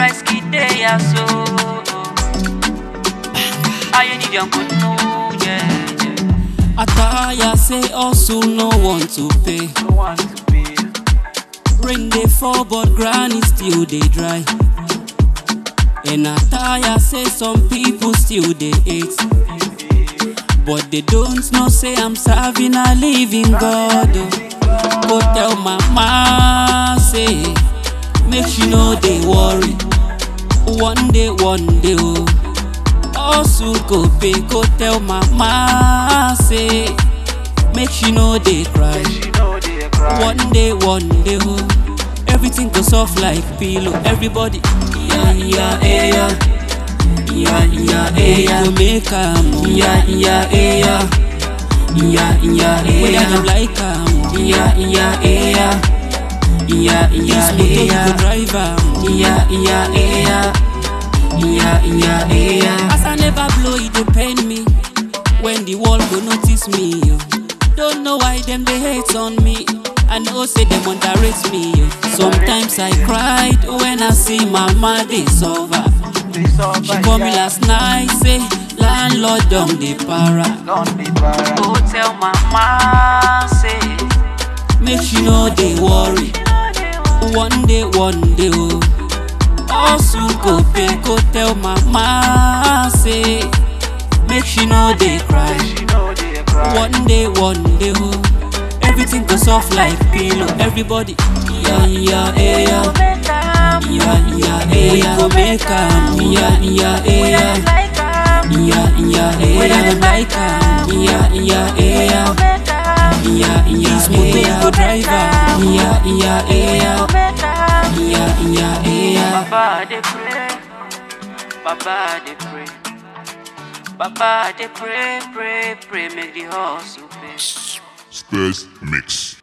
rice kid day ya so. I need your good no, yeah, yeah. Attire say hustle no want to pay. No want to pay. Rain dey fall but granny still dey dry. And attire say some people still dey hate. But they don't know say I'm serving a living God. oh. Go tell mama say make she no dey worry. One day, one day, oh. Hustle go pay. Go tell mama say make she no dey cry. She know they cry. One day, one day, oh, everything go soft like pillow. Everybody, yeah, yeah, eh, yeah, yeah, yeah, eh, yeah. You make 'em, oh. yeah, yeah, eh, yeah, yeah, yeah, eh, yeah. Whether you like 'em, oh. yeah, yeah, eh, yeah, yeah, yeah, eh, yeah. This drive 'em, oh. yeah, yeah, eh, yeah, yeah, yeah, eh, yeah. As I never blow, it dey pain me when the world go notice me. Oh. Don't know why them they hate on me. I know say them underrate me. Oh. Sometimes I cried when I see mama they suffer. They suffer, She call me yeah. last night say landlord don dey para. Don't be para. Go tell mama say. Make she no dey worry. One day, one day, oh. Hustle go pay, go tell mama say. Make she no dey cry. She know they cry. One day, one day, oh. Everything go soft like pillow. Everybody, yeah, yeah, eh, yeah. Yeah, yeah, eh, yeah. Go make 'em, yeah, yeah, eh, yeah. Yeah, yeah, eh, yeah. Whether you like 'em, yeah, yeah, eh, yeah. Yeah, yeah, this motor go drive 'em, yeah, yeah, eh, yeah. Yeah, yeah, eh, yeah. Baba they pray, Baba they pray, Baba they pray, pray, pray, make the hustle pay. Space Mix.